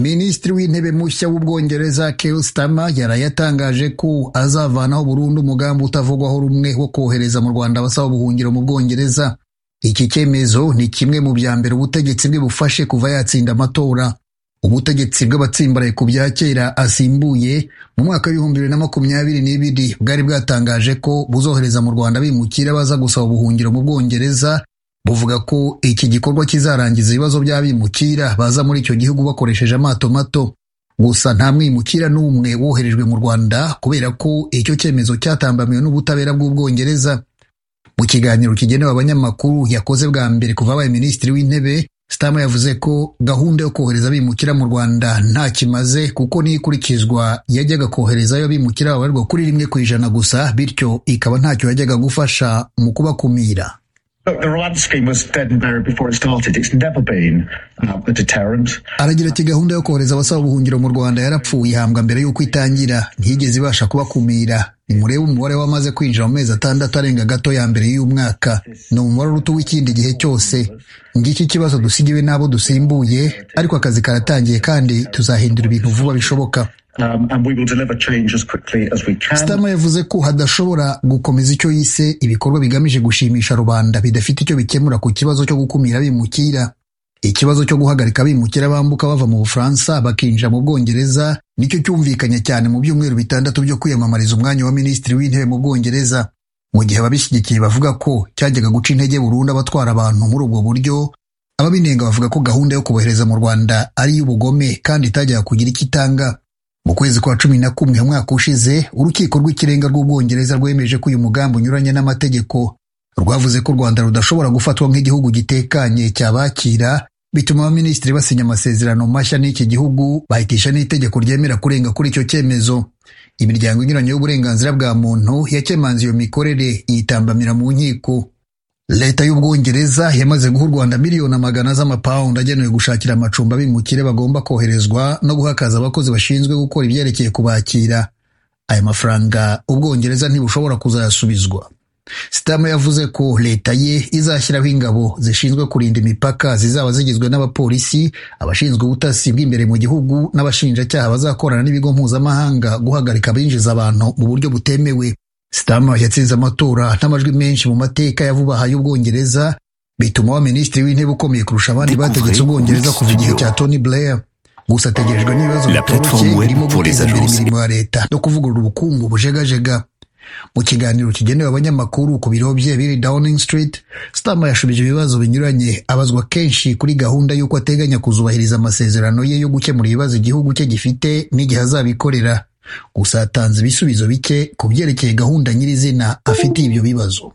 minisitiri w'intebe mushya w'ubwongereza Keir Starmer yaraye atangaje ko azavanaho burundu umugambi utavugwaho rumwe wo kohereza mu Rwanda abasaba ubuhungiro mu Bwongereza iki cyemezo ni kimwe mu bya mbere ubutegetsi bwe bufashe kuva yatsinda amatora ubutegetsi bw'abatsimbaraye ku bya kera asimbuye mu mwaka w'ibihumbi bibiri na makumyabiri n'ibiri bwari bwatangaje ko buzohereza mu Rwanda bimukira baza gusaba ubuhungiro mu Bwongereza buvuga ko iki gikorwa kizarangiza ibibazo by'abimukira baza muri icyo gihugu bakoresheje amato mato gusa nta mwimukira n'umwe woherejwe mu Rwanda kubera ko icyo cyemezo cyatambamiwe n'ubutabera bw'Ubwongereza mu kiganiro kigenewe abanyamakuru yakoze bwa mbere kuva abaye minisitiri w'intebe Stama yavuze ko gahunda yo kohereza abimukira mu Rwanda nta kimaze kuko niyo ikurikizwa yajyaga koherezayo abimukira babarirwa kuri rimwe ku ijana gusa bityo ikaba ntacyo yajyaga gufasha mu kubakumira aragira ati gahunda yo kohereza abasaba ubuhungiro mu Rwanda yarapfuye ihambwa mbere y'uko itangira ntiyigeze ibasha kubakumira nimurebe umubare w'amaze kwinjira mu mezi atandatu arenga gato ya mbere y'umwaka ni umubare uruta w'ikindi gihe cyose ngiki ikibazo dusigiwe n'abo dusimbuye ariko akazi karatangiye kandi tuzahindura ibintu vuba bishoboka Stama yavuze ko hadashobora gukomeza icyo yise ibikorwa bigamije gushimisha rubanda bidafite icyo bikemura ku kibazo cyo gukumira abimukira ikibazo cyo guhagarika abimukira bambuka bava mu bufaransa bakinjira mu bwongereza nicyo cyumvikanye cyane mu byumweru bitandatu byo kwiyamamariza umwanya wa minisitiri w'intebe mu bwongereza mu gihe ababishyigikiye bavuga ko cyajyaga guca intege burundu abatwara abantu muri ubwo buryo ababinenga bavuga ko gahunda yo kubohereza mu rwanda ari iy'ubugome kandi itajyaga kugira icyo itanga mu kwezi kwa cumi na kumwe umwaka ushize urukiko rw'ikirenga rw'ubwongereza rwemeje ko uyu mugambi unyuranye n'amategeko rwavuze ko u rwanda rudashobora gufatwa nk'igihugu gitekanye cyabakira bituma abaminisitiri basinya amasezerano mashya n'iki gihugu bahitisha n'itegeko ryemera kurenga kuri icyo cyemezo imiryango inyuranye y'uburenganzira bwa muntu yakemanze iyo mikorere yitambamira mu nkiko leta y'ubwongereza yamaze guha u rwanda miliyoni amagana z'amapawundi agenewe gushakira amacumbi abimukire bagomba koherezwa no guha akazi abakozi bashinzwe gukora ibyerekeye kubakira aya mafaranga ubwongereza ntibushobora kuzayasubizwa Sitama yavuze ko leta ye izashyiraho ingabo zishinzwe kurinda imipaka zizaba zigizwe n'abapolisi abashinzwe ubutasi bw'imbere mu gihugu n'abashinjacyaha bazakorana n'ibigo mpuzamahanga guhagarika abinjiza abantu mu buryo butemewe Sitama yatsinze amatora n'amajwi menshi mu mateka ya vuba aha y'ubwongereza bituma wa minisitiri w'intebe ukomeye kurusha abandi bategetse ubwongereza kuva igihe cya Tony Blair gusa ategerejwe n'ibibazo bitoroshye birimo guteza imbere imirimo ya leta no kuvugurura ubukungu bujegajega mu kiganiro kigenewe abanyamakuru ku biro bye biri Downing Street Starmer yashubije ibibazo binyuranye abazwa kenshi kuri gahunda y'uko ateganya kuzubahiriza amasezerano ye yo gukemura ibibazo igihugu cye gifite n'igihe azabikorera gusa atanze ibisubizo bike ku byerekeye gahunda nyirizina afitiye ibyo bibazo